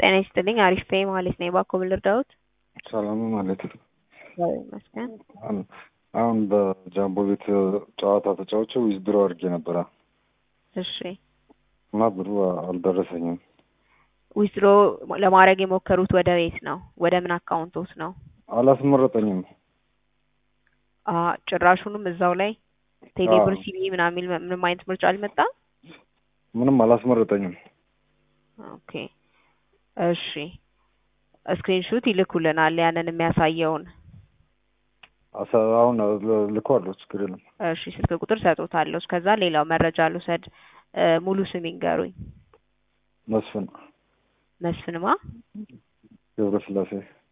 ጤና ይስጥልኝ አሪፍ ነኝ ማለት ነው። እባክዎ ምን ልርዳዎት? ሰላም ማለት ነው። እግዚአብሔር ይመስገን። አሁን በጃምቦ ቤት ጨዋታ ተጫውቼ ዊዝድሮ አድርጌ ነበረ እሺ እና ብሩ አልደረሰኝም። ዊዝድሮ ለማድረግ የሞከሩት ወደ ቤት ነው? ወደ ምን አካውንቶት ነው? አላስመረጠኝም። አ ጭራሹንም እዛው ላይ ቴሌብር፣ አዎ። ሲቢ ምናምን የሚል ምንም አይነት ምርጫ አልመጣም? ምንም አላስመረጠኝም። ኦኬ እሺ ስክሪንሹት ይልኩልናል ያንን የሚያሳየውን። አሳ- አሁን ልኳለሁ፣ ችግር የለም። እሺ ስልክ ቁጥር ሰጦታለሁ። እስከዛ ሌላው መረጃ ልውሰድ። እ ሙሉ ስም ይንገሩኝ። መስፍን መስፍንማ? ገብረስላሴ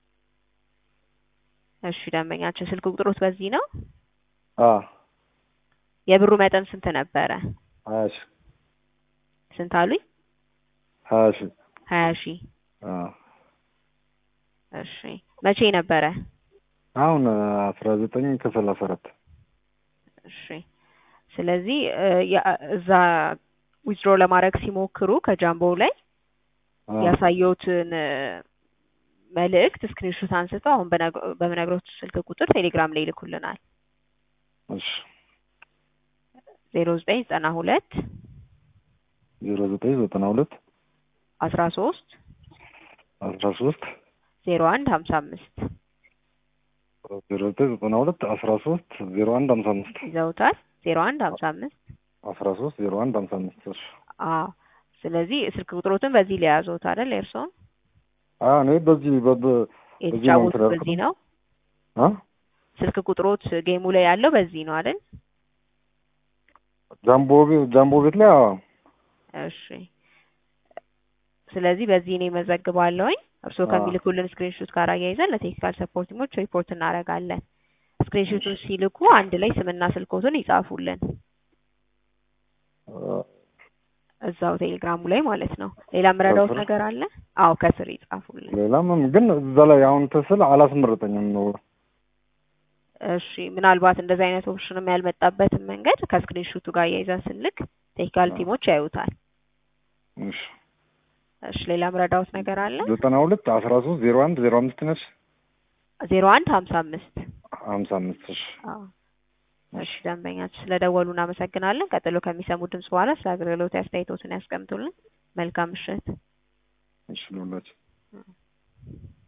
እሺ ደንበኛችን ስልክ ቁጥሮት በዚህ ነው? አ የብሩ መጠን ስንት ነበረ? ሀያ ሺ ስንት አሉኝ? ሀያ ሺ ሀያ ሺህ አ እሺ መቼ ነበረ? አሁን አስራ ዘጠኝ ከሰላሳ አራት እሺ ስለዚህ እ ያ- እዛ ዊዝድሮ ለማድረግ ሲሞክሩ ከጃምቦ ላይ አ ያሳየውትን እ መልእክት ስክሪንሾት አንስተው አሁን በነግ- በምነግሮት ስልክ ቁጥር ቴሌግራም ላይ ይልኩልናል። እሺ ዜሮ ዘጠኝ ዘጠና ሁለት ዜሮ ዘጠኝ ዘጠና ሁለት አስራ ሶስት አስራ ሶስት ዜሮ አንድ ሀምሳ አምስት ዜሮ ዘጠኝ ዘጠና ሁለት አስራ ሶስት ዜሮ አንድ ሀምሳ አምስት ይዘውታል። ዜሮ አንድ ሀምሳ አምስት አስራ ሶስት ዜሮ አንድ ሀምሳ አምስት እሺ አዎ ስለዚህ ስልክ ቁጥሮትን በዚህ ሊያዙት አይደል? የእርስዎን አ እኔ በዚህ በ- በ- በዚህ ነው የተጫወቱት የምትደርገው? በዚህ ነው። አ ስልክ ቁጥሮት ጌሙ ላይ ያለው በዚህ ነው አይደል? ጃምቦ ቤት ጃምቦ ቤት ላይ አዎ እሺ ስለዚህ በዚህ እኔ መዘግባለሁኝ። እርስዎ አዎ። ከሚልኩልን ስክሪንሾት ጋር አያይዘን ለቴክኒካል ሰፖርት ቲሞች ሪፖርት እናደርጋለን። ስክሪንሾቱን ሲልኩ አንድ ላይ ስምና ስልኮትን ይጻፉልን አ እዛው ቴሌግራሙ ላይ ማለት ነው። ሌላ የምረዳዎት ከስር? ነገር አለ? አዎ ከስር ይጻፉልን። ሌላም ግን እዛ ላይ አሁን ትስል አላስመረጠኝም ነው። እሺ ምናልባት እንደዚህ አይነት ኦፕሽንም ያልመጣበትን መንገድ ከስክሪንሾቱ ጋር አያይዘን ስንልክ ቴክኒካል አዎ። ቲሞች ያዩታል። እሺ እሺ ሌላ የምረዳዎት ነገር አለ? ዘጠና ሁለት አስራ ሶስት ዜሮ አንድ ዜሮ አምስት ነች ዜሮ አንድ ሀምሳ አምስት ሀምሳ አምስት እሺ አዎ እሺ ደንበኛችን ስለደወሉ እናመሰግናለን። ቀጥሎ ከሚሰሙ ድምጽ በኋላ ስለ አገልግሎት አስተያየቶትን ያስቀምጡልን። መልካም ምሽት። እሺ ልውላችሁ